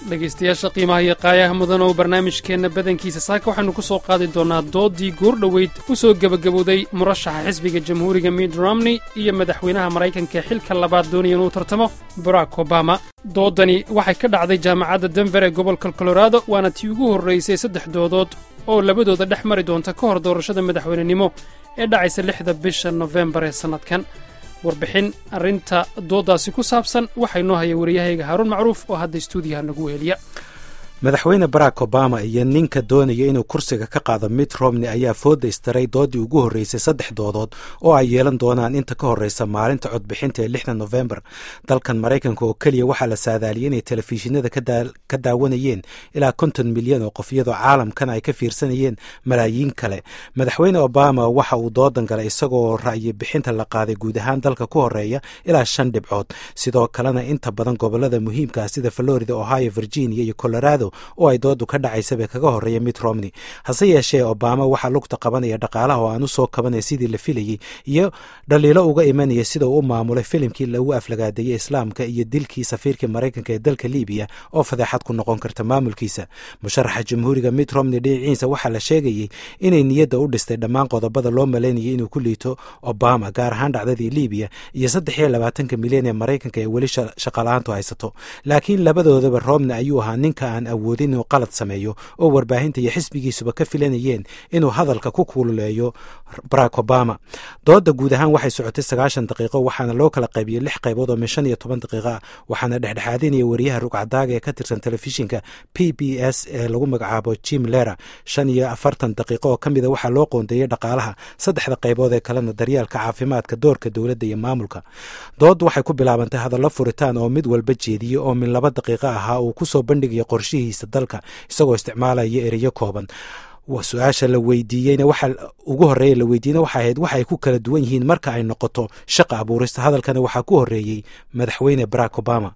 dhegaystayaasha qiimaha iyo qaayaha mudan oo barnaamijkeenna badankiisa saaka waxaynu ku soo qaadi doonnaa doodii goordhoweyd u soo gebagabowday murashaxa xisbiga jamhuuriga mitt romney iyo madaxweynaha maraykanka ee xilka labaad doonaya inuu tartamo barack obama doodani waxay ka dhacday jaamacadda denver ee gobolka colorado waana tii ugu horraysay saddex doodood oo labadooda dhex mari doonta ka hor doorashada madaxweynenimo ee dhacaysa lixda bisha nofembar ee sannadkan warbixin arrinta dooddaasi ku saabsan waxaa inoo haya wariyahayga haaruun macruuf oo hadda stuudiyaha nagu weeliya madaxweyne barack obama iyo ninka doonaya inuu kursiga ka qaado mitt romney ayaa fooda istaray dooddii ugu horreysay saddex doodood oo ay yeelan doonaan inta ka horreysa maalinta codbixinta ee lixda nofembar dalkan maraykanka oo keliya waxaa la saadaaliyay inay telefishinada ka daawanayeen ilaa konton milyan oo qof iyadoo caalamkana ay ka fiirsanayeen malaayiin kale madaxweyne obama waxa uu doodan galay isagoo ra'yi bixinta la qaaday guud ahaan dalka ku horeeya ilaa shan dhibcood sidoo kalena inta badan gobolada muhiimka ah sida florida ohio virginia iyo colorado oo ay doodu ka dhacaysaba kaga horreeya mitt romney hase yeeshee obama waxaa lugta qabanaya dhaqaalaha oo aan u soo kabanaya sidii la filayey iyo dhaliilo uga imanaya sida uu u maamulay filimkii lagu aflagaadeeyey islaamka iyo dilkii safiirkii maraykanka ee dalka libiya oo fadeexad ku noqon karta maamulkiisa musharaxa jamhuuriga mitt romney dhinaciisa waxaa la sheegayey inay niyadda u dhistay dhammaan qodobada loo malaynayay inuu ku liito obama gaar ahaan dhacdadii libiya iyo saddex iyo labaatanka milyan ee maraykanka ee weli shaqala-aantu haysato laakiin labadoodaba romney ayuu ahaa ninka aan awoodin inuu qalad sameeyo oo warbaahinta iyo xisbigiisuba ka filanayeen inuu hadalka ku kululeeyo barack obama dooda guud ahaan waxay socotay sagaashan daqiiqo waxaana loo kala qaybiyey lix qaybood oo min shan iyo toban daqiiqo ah waxaana dhexdhexaadinaya wariyaha rugcadaaga ee ka tirsan telefishinka p b s ee lagu magacaabo jim lera shan iyo afartan daqiiqo oo ka mida waxaa loo qoondeeyey dhaqaalaha saddexda qaybood ee kalena daryaalka caafimaadka doorka dowladda iyo maamulka dood waxay ku bilaabantay hadallo furitaan oo mid walba jeediyey oo min laba daqiiqo ahaa uu kusoo bandhigaya qorshihiisa dalka isagoo isticmaalaya ereyo kooban su-aasha la weydiiyeyna waxa ugu horreeya la weydiiyeyna waxay ahayd waxay ku kala duwan yihiin marka ay noqoto shaqa abuurista hadalkana waxaa ku horreeyey madaxweyne barack obama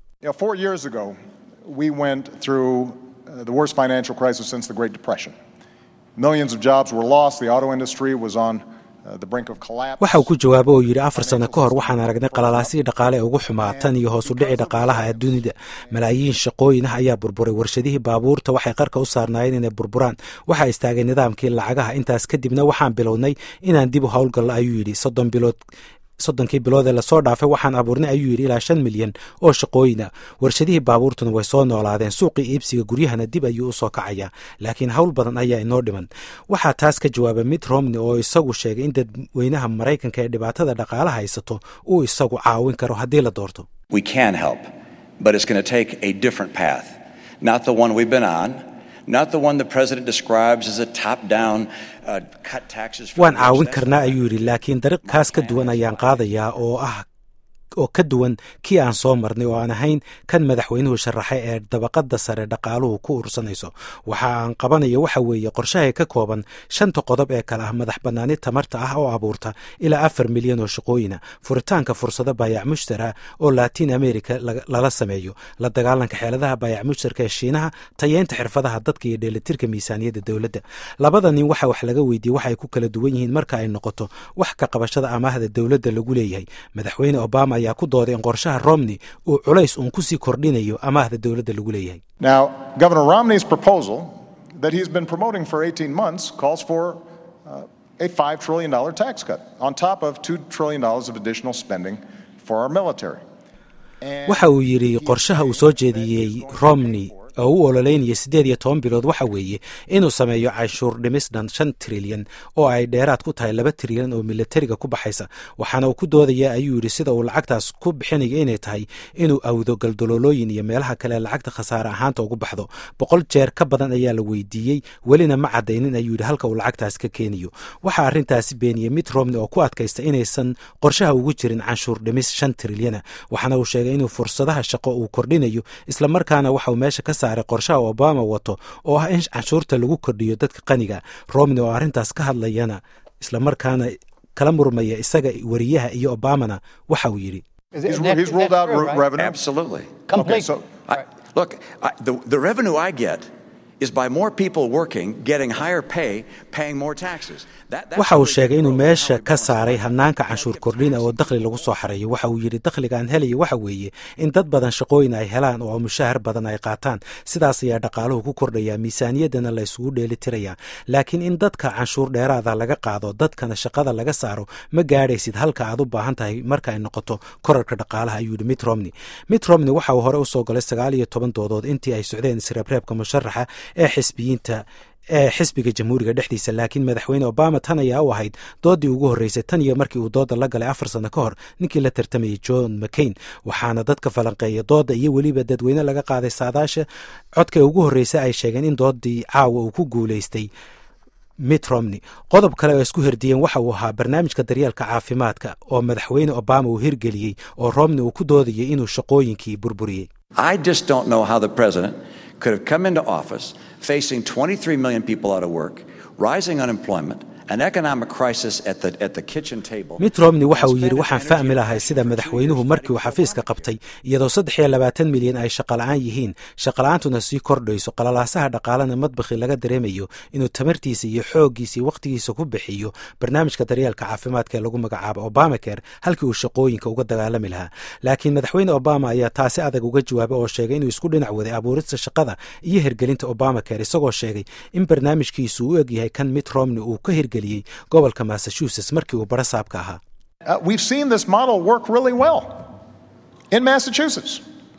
we went through uh, the worst financial crisis since the Great Depression. Millions of jobs were lost. The auto industry was on waxa uu ku jawaabo oo yidhi afar sano ka hor waxaan aragnay qalalaasihii dhaqaale ee ugu xumaa tan iyo hoos u dhici dhaqaalaha dunida malaayiin shaqooyin ah ayaa burburay warshadihii baabuurta waxay qarka u saarnaayeen inay burburaan waxaa istaagay nidaamkii lacagaha intaas kadibna waxaan bilownay inaan dib u howlgallo ayuu yidhi soddon bilood soddonkii bilood ee lasoo dhaafay waxaan abuurnay ayuu yidhi ilaa shan milyan oo shaqooyina warshadihii baabuurtuna way soo noolaadeen suuqii iibsiga guryahana dib ayuu u soo kacayaa laakiin howl badan ayaa inoo dhiman waxaa taas ka jawaabay mitt romney oo isagu sheegay in dadweynaha maraykanka ee dhibaatada dhaqaala haysato uu isagu caawin karo haddii la doorto waan caawin karnaa ayuu yidhi laakiin dariiq kaas ka duwan ayaan qaadayaa oo ah oo ka duwan kii aan soo marnay oo aan ahayn kan madaxweynuhu sharaxay ee dabaqada sare dhaqaaluhu ku ursanayso waxa aan qabanayo waxa weeye qorshahay ka kooban shanta qodob ee kale ah madax bannaani tamarta ah oo abuurta ilaa afar milyan oo shaqooyina furitaanka fursado baayac mushtara oo latin america lala sameeyo la dagaalanka xeeladaha baayac mushtarka ee shiinaha tayeynta xirfadaha dadka iyo dheelitirka miisaaniyadda dowladda labada nin waxa wax laga weydiiyey waxay ku kala duwan yihiin marka ay noqoto wax ka qabashada amaahda dowladda lagu leeyahay madaxweyne obama ayaa ku dooday in qorshaha romney uu culays uun kusii kordhinayo amaahda dowladda lagu leeyahay Now, Governor Romney's proposal that he's been promoting for 18 months calls for uh, a $5 trillion tax cut on top of $2 trillion of additional spending for our military. waxa uu yidhi qorshaha uu soo jeediyey romney oo u ololeynaya siddeed iyo toban bilood waxa weeye inuu sameeyo canshuur dhimis dhan shan trilyan oo ay dheeraad ku tahay laba trilyan oo militariga ku baxaysa waxaana uu ku doodaya ayuu yidhi sida uu lacagtaas ku bixinayo inay tahay inuu awdo galdololooyin iyo meelaha kale lacagta khasaare ahaanta ugu baxdo boqol jeer ka badan ayaa la weydiiyey welina ma caddaynin ayuu yidhi halka uu lacagtaas ka keeniyo waxaa arrintaasi beeniyey mitt romney oo ku adkaysta inaysan qorshaha ugu jirin canshuur dhimis shan trilyana waxaana uu sheegay inuu fursadaha shaqo uu kordhinayo islamarkaana waxauu meesha ka saaray qorshaha obama wato oo ah in canshuurta lagu kordhiyo dadka qaniga romney oo arrintaas ka hadlayana islamarkaana kala murmaya isaga wariyaha iyo obamana waxa uu yidhi He's, he's ruled out re- revenue. Absolutely. Okay, so I, look, I, the, the revenue I get waxa uu sheegay inuu meesha ka saaray hanaanka canshuur kordhina oo dakhli lagu soo xareeyo waxa uu yidhi dakhliga aan helaya waxa weeye in dad badan shaqooyin ay helaan oo mushahar badan ay qaataan sidaas ayaa dhaqaaluhu ku kordhaya miisaaniyaddana la isugu dheeli tiraya laakiin in dadka canshuur dheeraada laga qaado dadkana shaqada laga saaro ma gaadhaysid halka aad u baahan tahay marka ay noqoto korarka dhaqaalaha ayuu yidhi mitt romney mitt romney waxa uu hore usoo galay sagaal iyo toban doodood intii ay socdeen isreebreebka musharaxa ee xisbiyiinta ee xisbiga jamhuuriga dhexdiisa laakiin madaxweyne obama tan ayaa u ahayd doodii ugu horreysay tan iyo markii uu dooda la galay afar sano ka hor ninkii la tartamayay john mccain waxaana dadka falanqeeya dooda iyo weliba dadweyne laga qaaday saadaasha codka ugu horreysay ay sheegeen in doodii caawa uu ku guulaystay mitt romney qodob kale oo isku herdiyeen waxa uu ahaa barnaamijka daryeelka caafimaadka oo madaxweyne obama uu hirgeliyey oo romney uu ku doodayay inuu shaqooyinkii burburiyey could have come into office facing 23 million people out of work, rising unemployment, an economic crisis at the, at the kitchen table. mitt romney waxa uu yidhi waxaan fahmi lahay sida madaxweynuhu markii uu xafiiska qabtay iyadoo saddex iyo labaatan milyan ay shaqola'aan yihiin shaqola'aantuna sii kordhayso qalalaasaha dhaqaalena madbakhii laga dareemayo inuu tamartiisa iyo xooggiisa iyo wakhtigiisa ku bixiyo barnaamijka daryeelka caafimaadka ee lagu magacaabo obamacare halkii uu shaqooyinka uga dagaalami lahaa laakiin madaxweyne obama ayaa taasi adag uga jawaabay oo sheegay inuu isku dhinac waday abuurista shaqada iyo hirgelinta obamacare isagoo sheegay in barnaamijkiisu u egyahay kan mitt romney uu ka hirgeliyey gobolka massachusetts markii uu barasaabka ahaa we've seen this model work really well in Massachusetts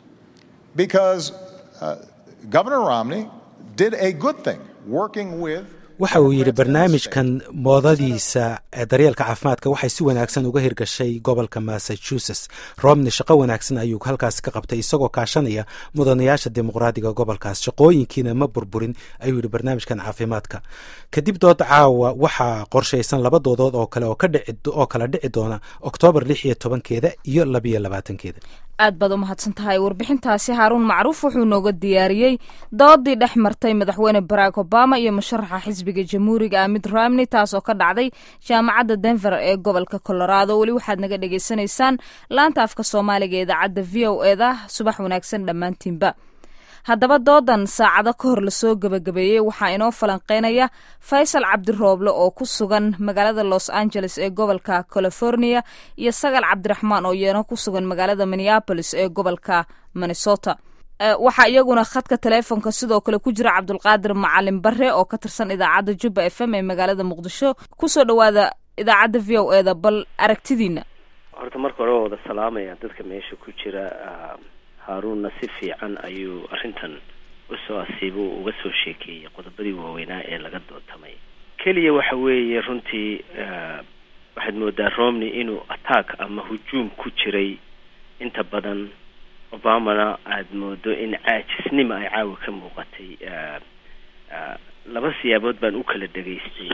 because uh, Governor Romney did a good thing working with waxa uu yidhi barnaamijkan moodadiisa daryeelka caafimaadka waxay si wanaagsan uga hirgashay gobolka massachusetts romney shaqo wanaagsan ayuu halkaas ka qabtay isagoo kaashanaya mudanayaasha dimuqraadiga gobolkaas shaqooyinkiina ma burburin ayuu yidhi barnaamijkan caafimaadka kadib dood caawa waxaa qorshaysan laba doodood oo kale oo kala dhici doona oktoobar lix iyo tobankeeda iyo labiyo labaatankeeda aad baad u mahadsan tahay warbixintaasi haaruun macruuf wuxuu nooga diyaariyey doodii dhex martay madaxweyne barack obama iyo musharaxa xisbiga jamhuuriga ah mitt romney taas oo ka dhacday jaamacadda denver ee gobolka colorado weli waxaad naga dhagaysanaysaan laanta afka soomaaliga ee idaacadda v o eda subax wanaagsan dhammaantiinba haddaba doodan saacado ka hor lasoo gebagabeeyey waxaa inoo falanqeynaya faysal cabdirooble oo ku sugan magaalada los angeles ee gobolka california iyo sagal cabdiraxmaan oo iyana ku sugan magaalada minneabolis ee gobolka minnesota waxaa iyaguna khadka taleefonka sidoo kale ku jira cabdulqaadir macalin bare oo ka tirsan idaacadda jubba f m ee magaalada muqdisho kusoo dhawaada idaacadda v o eda bal aragtidiina horta marka hore waa wada salaamaya dadka meesha ku jira haaruunna si fiican ayuu arrintan usoo asiibo uga soo sheekeeyey qodobadii waaweynaa ee laga dootamay keliya waxa weeye runtii waxaad moodaa romney inuu attack ama hujuum ku jiray inta badan obamana aada moodo in caajisnima ay caawa ka muuqatay laba siyaabood baan u kala dhegaystay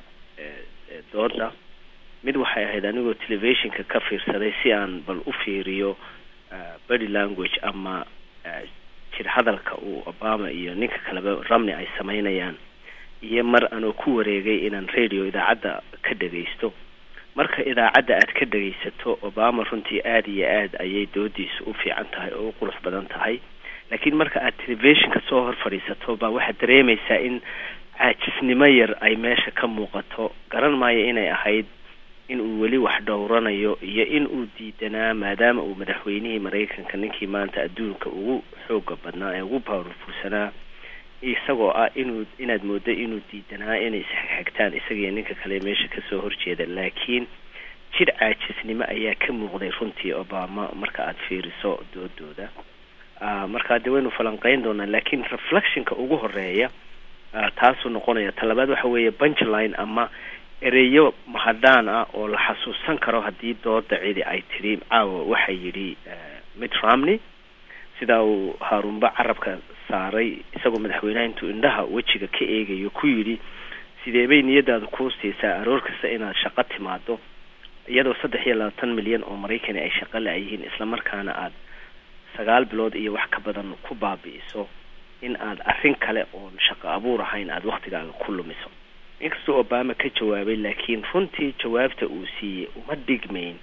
dooda mid waxay ahayd anigoo telefishinka ka fiirsaday si aan bal u fiiriyo body language ama jir hadalka uu obama iyo ninka kaleba ramney ay samaynayaan iyo mar anoo ku wareegay inaan radio idaacadda ka dhagaysto marka idaacadda aad ka dhagaysato obama runtii aada iyo aad ayay doodiisu u fiican tahay oo u qurux badan tahay laakiin marka aad telefishinka soo hor fadhiisato baa waxaad dareemaysaa in caajisnimo yar ay meesha ka muuqato garan maayo inay ahayd in uu weli wax dhowranayo iyo in uu diidanaa maadaama uu madaxweynihii maraykanka ninkii maanta adduunka ugu xooga badnaa ee ugu powerfulsanaa isagoo ah inuu inaad moodo inuu diidanaa inay isxigxigtaan isagiyo ninka kale meesha kasoo horjeeda laakiin jir caajisnimo ayaa ka muuqday runtii obama marka aada fiiriso doodooda markaa dee waynu falanqeyn doonaa laakiin reflectionka ugu horeeya taasuu noqonaya talabaad waxa weeye punchline ama ereyo mahadhaan ah oo la xasuusan karo haddii dooda cidi ay tidhi caawa waxaa yidhi mitt romney sidaa uu haarunba carabka saaray isagoo madaxweynaha intuu indhaha wejiga ka eegayo ku yidhi sidee bay niyadaadu kuu siisaa aroor kasta inaad shaqo timaado iyadoo saddex iyo labaatan milyan oo maraykani ay shaqo la-yihiin islamarkaana aad sagaal bilood iyo wax ka badan ku baabi'iso in aad arrin kale oon shaqo abuur ahayn aada waktigaaga ku lumiso inkastoo obama ka jawaabay laakiin runtii jawaabta uu siiyey uma dhigmayn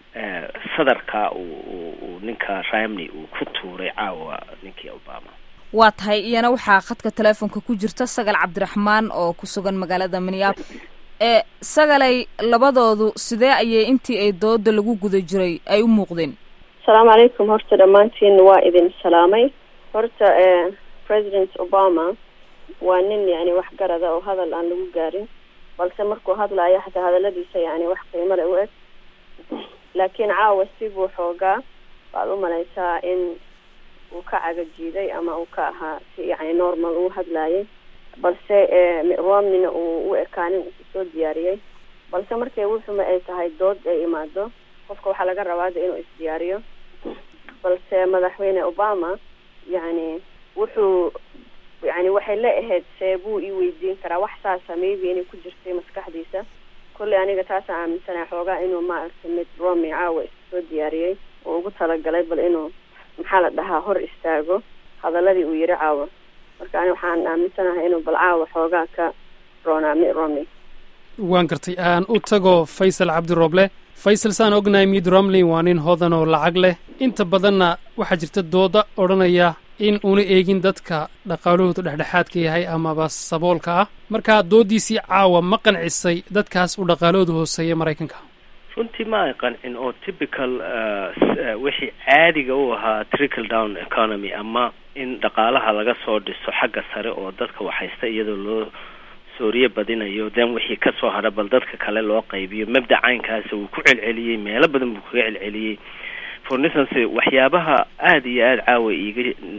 sadarka uu ninka ramney uu ku tuuray caawa ninkii obama waa tahay iyana waxaa khadka teleefonka ku jirta sagal cabdiraxmaan oo ku sugan magaalada minneapolis ee sagalay labadoodu sidee ayay intii ay dooda lagu guda jiray ay u muuqdeen asalaamu calaykum horta dhammaantiin waa idin salaamay horta president obama waa nin yani waxgarada oo hadal aan lagu gaarin balse markuu hadlaayo xataa hadaladiisa yani wax qiimo le u eg laakiin caawa sibuu xoogaa waad u malaysaa in uu ka cagajiiday ama uu ka ahaa si yani normal uu hadlaayay balse romneyna uu u ekaanin isu soo diyaariyey balse markay wuxuma ay tahay dood ay imaado qofka waxaa laga rabaa de inuu isdiyaariyo balse madaxweyne obama yani wuxuu yani waxay la ahayd see buu ii weydiin karaa wax saasa maybe inay ku jirtay maskaxdiisa kolley aniga taasaan aaminsanahay xoogaa inuu maaragtay mid romney caawa isu soo diyaariyey oo ugu talagalay bal inuu maxaa la dhahaa hor istaago hadaladii uu yiri caawa marka ani waxaan aaminsanahay inuu bal caawa xoogaa ka roonaa mitt romney waan gartay aan u tago faysal cabdirooble faysal saan ognahay mitt romney waa nin hodan oo lacag leh inta badanna waxaa jirta dooda odhanaya in uuna eegin dadka dhaqaalahoodu dhexdhexaadka yahay amaba saboolka ah markaa dooddiisii caawa ma qancisay dadkaas uu dhaqaalahoodu hooseeya maraykanka runtii ma ay qancin oo typical wixii caadiga u ahaa trickle down economy ama in dhaqaalaha laga soo dhiso xagga sare oo dadka waxhaysta iyadoo loo sooriye badinayo then wixii kasoo hadha bal dadka kale loo qaybiyo mabda caynkaasi wuu ku celceliyey meelo badan buu kaga celceliyey for instance waxyaabaha aada iyo aada caawa iiga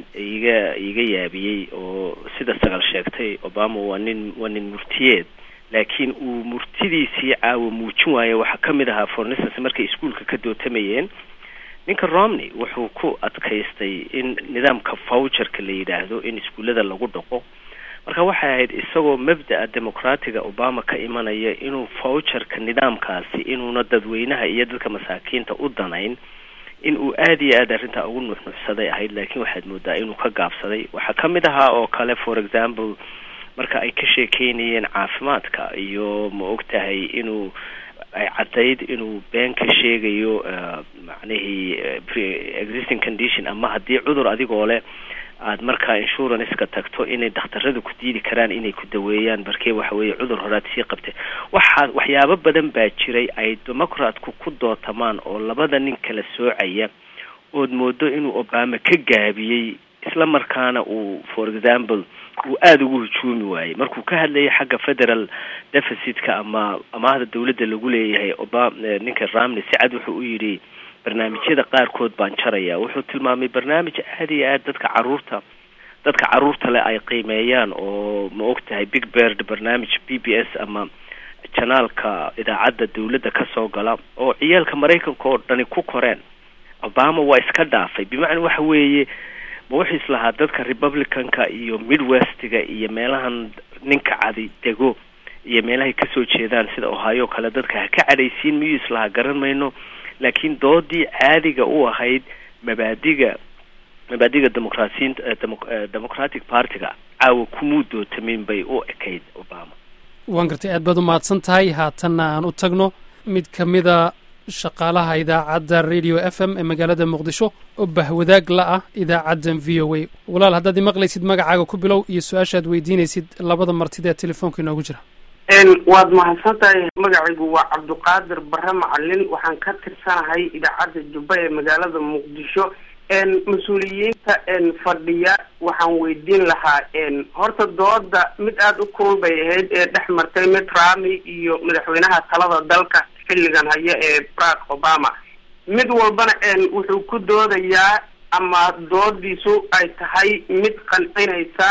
iiga iiga yaabiyey oo sida sagal sheegtay obama waa nin waa nin murtiyeed laakiin uu murtidiisii caawa muujin waayo waxaa ka mid ahaa for instance markay iskuolka ka dootamayeen ninka romney wuxuu ku adkaystay in nidaamka voucherka la yidhaahdo in iskuullada lagu dhaqo marka waxay ahayd isagoo mabda'a demoqraatiga obama ka imanaya inuu voucherka nidaamkaasi inuuna dadweynaha iyo dadka masaakiinta u danayn in uu aada iyo aad arrintaa ugu nuxnuxsaday ahayd laakiin waxaad moodaa inuu ka gaabsaday waxaa ka mid ahaa oo kale for example marka ay ka sheekeynayeen caafimaadka iyo ma og tahay inuu ay caddayd inuu been ka sheegayo macnihii pre-existing condition ama haddii cudur adigoo leh aad markaa insuranceka tagto inay dhakhtarada ku diidi karaan inay ku daweeyaan barkee waxa weeye cudur horaad sii qabtay waxaa waxyaabo badan baa jiray ay democratku ku dootamaan oo labada nin kala soocaya ood moodo inuu obama ka gaabiyey isla markaana uu for example uu aada ugu hujuumi waayey markuu ka hadlayay xagga federal deficitka ama amaahda dawladda lagu leeyahay oba ninka ramney si cad wuxuu u yidhi barnaamijyada qaarkood baan jaraya wuxuu tilmaamay barnaamij aada iyo aad dadka caruurta dadka caruurta leh ay qiimeeyaan oo ma og tahay big bird barnaamij b b s ama janaalka idaacadda dawladda ka soo gala oo ciyaalka maraykanka oo dhani ku koreen obama waa iska dhaafay bimacnaa waxa weeye ma wuxuu islahaa dadka republicanka iyo midwestiga iyo meelahan ninka cadi dego iyo meelahay kasoo jeedaan sida ohio kale dadka ha ka cadhaysiin miyuu islahaa garan mayno laakiin doodii caadiga u ahayd mabaadiga mabaadiga demoqrasiinta democratic partyga caawa kumuu dootamin bay u ekayd obama waan gartay aad baad u mahadsan tahay haatanna aan u tagno mid ka mida shaqaalaha idaacadda radio f m ee magaalada muqdisho oo bahwadaag la ah idaacaddan v o a walaal haddaad imaqlaysid magacaaga ku bilow iyo su-aashaad weydiinaysid labada martida ee telefoonka inoogu jira waad mahadsan tahay magacaygu waa cabduqaadir bare macalin waxaan ka tirsanahay idaacadda jubba ee magaalada muqdisho mas-uuliyiinta fadhiya waxaan weydiin lahaa horta dooda mid aada u kulul bay ahayd ee dhex martay mitt rami iyo madaxweynaha talada dalka xilligan haya ee barack obama mid walbana wuxuu ku doodayaa ama doodiisu ay tahay mid qancinaysa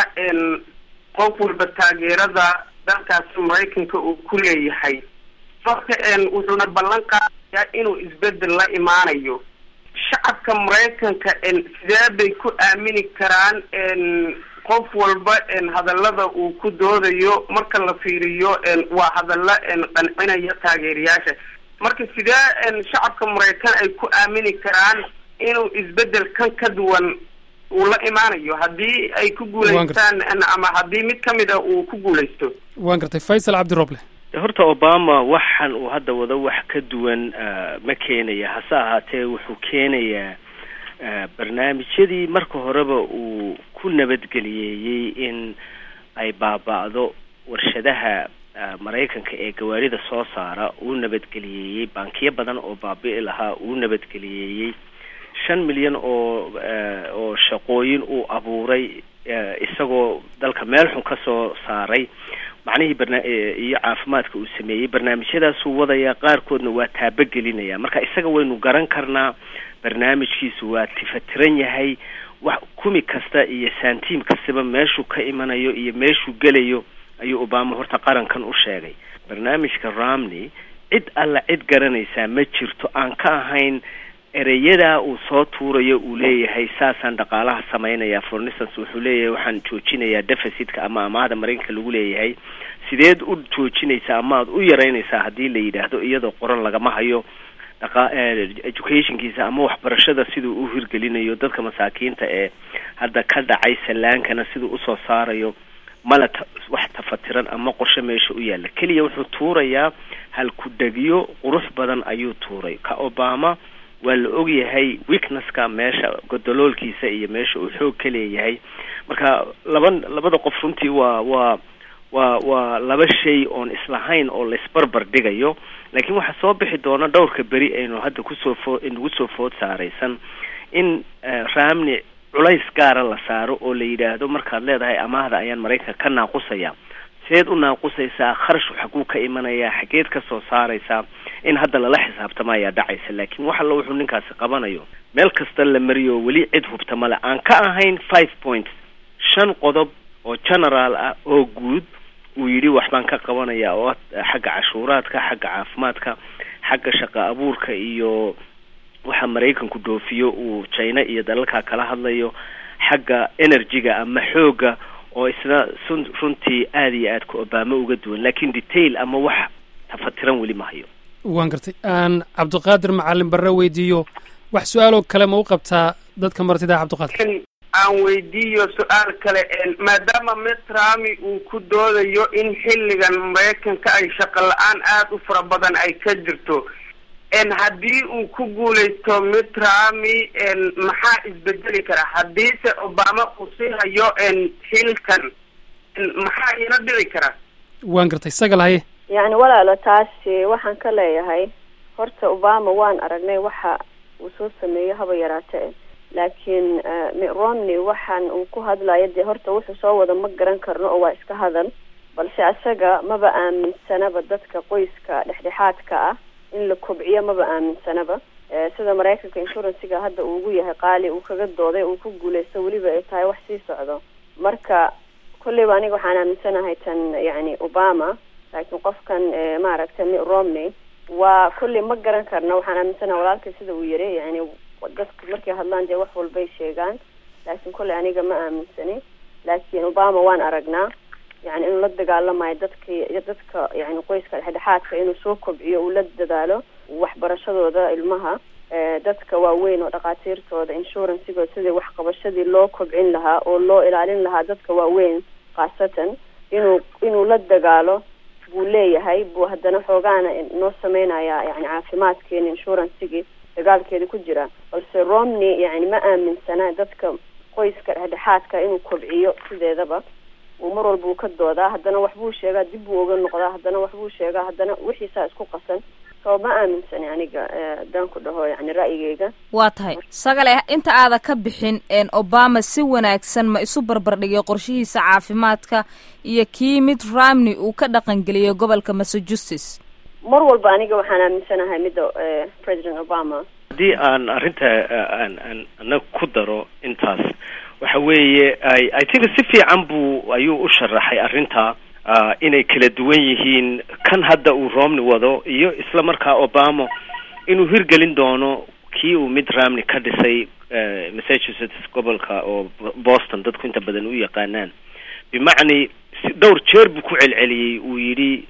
qof walba taageerada dalkaasi maraykanka uu ku leeyahay marka wuxuuna ballan qaadayaa inuu isbedel la imaanayo shacabka maraykanka sidee bay ku aamini karaan qof walba hadallada uu ku doodayo marka la fiiriyo waa hadalla qancinaya taageerayaasha marka sidee shacabka maraykan ay ku aamini karaan inuu isbedel kan ka duwan uu la imaanayo haddii ay ku guulaystaan ama haddii mid ka mid a uu ku guulaysto waan gartay faysal cabdiroble horta obama waxan uu hadda wado wax ka duwan ma keenaya hase ahaatee wuxuu keenayaa barnaamijyadii marka horeba uu ku ku nabadgeliyeeyey in ay baaba'do warshadaha maraykanka ee gawaarida soo saara uu nabadgeliyeeyey bankiyo badan oo baabi'i lahaa uu nabadgeliyeeyey shan milyan oo oo shaqooyin uu abuuray isagoo dalka meel xun ka soo saaray macnihii barna iyo caafimaadka uu sameeyey barnaamijyadaasuu wadayaa qaarkoodna waa taabogelinaya marka isaga waynu garan karnaa barnaamijkiisu waa tifatiran yahay wax kumi kasta iyo saantiim kastaba meeshuu ka imanayo iyo meeshuu gelayo ayuu obama horta qarankan u sheegay barnaamijka romney cid alla cid garanaysaa ma jirto aan ka ahayn ereyadaa uu soo tuurayo uu leeyahay saasaan dhaqaalaha sameynaya for instance wuxuu leeyahay waxaan joojinayaa deficitka ama amaahda maraykanka lagu leeyahay sideed u joojinaysaa ama aad u yaraynaysaa haddii la yidhaahdo iyadoo qoran lagama hayo dhaqa educationkiisa ama waxbarashada siduu u hirgelinayo dadka masaakiinta ee hadda ka dhacay salaankana siduu usoo saarayo mala ta wax tafatiran ama qorshe meesha u yaalla keliya wuxuu tuurayaa halku-dhegyo qurux badan ayuu tuuray ka obama waa la ogyahay weaknesska meesha godoloolkiisa iyo meesha uu xoog ka leeyahay marka laba labada qof runtii waa waa waa waa laba shay oon islahayn oo laisbarbar dhigayo laakiin waxaa soo bixi doona dhowrka beri aynu hadda kusoo foo nagu soo food saaraysan in ramni culays gaara la saaro oo la yidhaahdo markaad leedahay amaahda ayaan maraykanka ka naaqusaya seed u naaqusaysaa kharash xaguu ka imanayaa xageed ka soo saaraysaa in hadda lala xisaabtama ayaa dhacaysa laakiin wax alla wuxuu ninkaasi qabanayo meel kasta la mariyo weli cid hubta male aan ka ahayn five points shan qodob oo generaal ah oo guud uu yidhi waxbaan ka qabanaya oo xagga cashuuraadka xagga caafimaadka xagga shaqa abuurka iyo waxa maraykanku dhoofiyo uu china iyo dalalka kala hadlayo xagga energy-ga ama xoogga oo isna sun runtii aada iyo aad ka obama uga duwan laakiin detail ama wax tafatiran weli ma hayo waan gartay aan cabdiqaadir macalin barre weydiiyo wax su-aaloo kale ma u qabtaa dadka martida cabdiqaadir aan weydiiyo su-aal kale maadaama mitrami uu ku doodayo in xilligan maraykanka ay shaqo la-aan aada u fara badan ay ka jirto haddii uu ku guuleysto mitrami maxaa isbedeli kara haddiise obama uu sii hayo xilkan maxaa ina dhici kara waan gartay isaga lahaye yacni walaalo taasi waxaan ka leeyahay horta obama waan aragnay waxa uu soo sameeyo haba yaraate laakiin mitt romney waxaan uu ku hadlayo dee horta wuxuu soo wada ma garan karno oo waa iska hadal balse isaga maba aaminsanaba dadka qoyska dhexdhexaadka ah in la kobciyo maba aaminsanaba sida maraykanka insurancega hadda uu ugu yahay qaali uu kaga dooday uu ku guuleysto weliba ay tahay wax sii socdo marka kolleyba aniga waxaan aaminsanahay tan yacni obama laakiin qofkan maaragtay mitt romney waa kolley ma garan karna waxaan aaminsanahay walaalkay sida uu yiri yani dadka markay hadlaan dee wax walbay sheegaan laakiin kolley aniga ma aaminsani laakiin obama waan aragnaa yani inuu la dagaalamayo dadki dadka yani qoyska dhexdhexaadka inuu soo kobciyo uu la dadaalo waxbarashadooda ilmaha dadka waaweyn oo dhakhaatiirtooda insurancigooda sidii waxqabashadii loo kobcin lahaa oo loo ilaalin lahaa dadka waaweyn khaasatan inuu inuu la dagaalo buu leeyahay buu haddana xoogaana noo sameynaya yani caafimaadkeena insurancigii dagaalkeeda ku jira balse romney yani ma aaminsana dadka qoyska dhexdhexaadka inuu kobciyo sideedaba uu mar walba uu ka doodaa haddana waxbuu sheegaa dib buu oga noqdaa haddana waxbuu sheegaa haddana wixiisaa isku qasan soo ma aaminsani aniga haddaan ku dhaho yani ra'yigeyga waa tahay sagale inta aada ka bixin obama si wanaagsan ma isu barbardhigay qorshihiisa caafimaadka iyo kii mid romney uu ka dhaqangeliyay gobolka massachusetts mar walba aniga waxaan aaminsanahay midda president obama haddii aan arrinta aan aan anaga ku daro intaas waxa weeye i i think si fiican buu ayuu u sharaxay arrinta inay kala duwan yihiin kan hadda uu romney wado iyo isla markaa obama inuu hirgelin doono kii uu mid romney ka dhisay massachusetts gobolka oo boston dadku inta badan u yaqaanaan bimacni si dhowr jeer buu ku celceliyey uu yidhi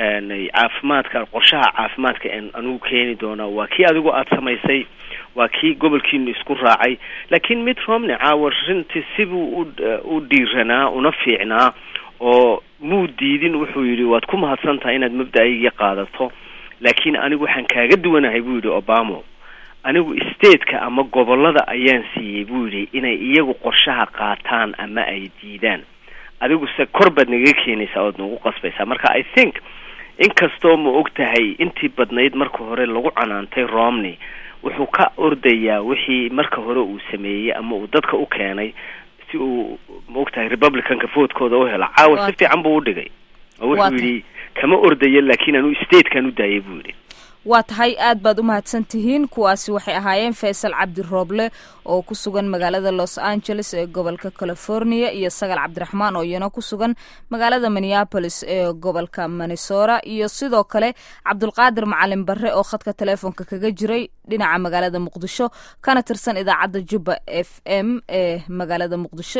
caafimaadka qorshaha caafimaadka anugu keeni doonaa waa kii adigu aada samaysay waa kii gobolkiinu isku raacay laakiin mid romney caawa rintii sibuu u u dhiiranaa una fiicnaa oo muu diidin wuxuu yidhi waad ku mahadsan tahay inaad mabda-ayga qaadato laakiin anigu waxaan kaaga duwanahay buu yidhi obama anigu stateka ama gobollada ayaan siiyey buu yidhi inay iyagu qorshaha qaataan ama ay diidaan adigu se kor baad nagaga keenaysaa ood nagu qasbaysaa marka i think inkastoo ma og tahay intii badnayd marka hore lagu canaantay romney wuxuu ka ordayaa wixii marka hore uu sameeyey ama uu dadka u keenay si uu ma og tahay republicanka voodkooda u helo caawa si fiican buu udhigay oo wuxuu yidhi kama ordayo laakiin anu statekan u daayay buu yidhi waa tahay aad baad u mahadsan tihiin kuwaasi waxay ahaayeen faysal cabdi rooble oo ku sugan magaalada los angeles ee gobolka california iyo sagal cabdiraxmaan oo iyana ku sugan magaalada minneapolis ee gobolka minnesota iyo sidoo kale cabdulqaadir macalin barre oo khadka teleefonka kaga jiray dhinaca magaalada muqdisho kana tirsan idaacadda jubba f m ee magaalada muqdisho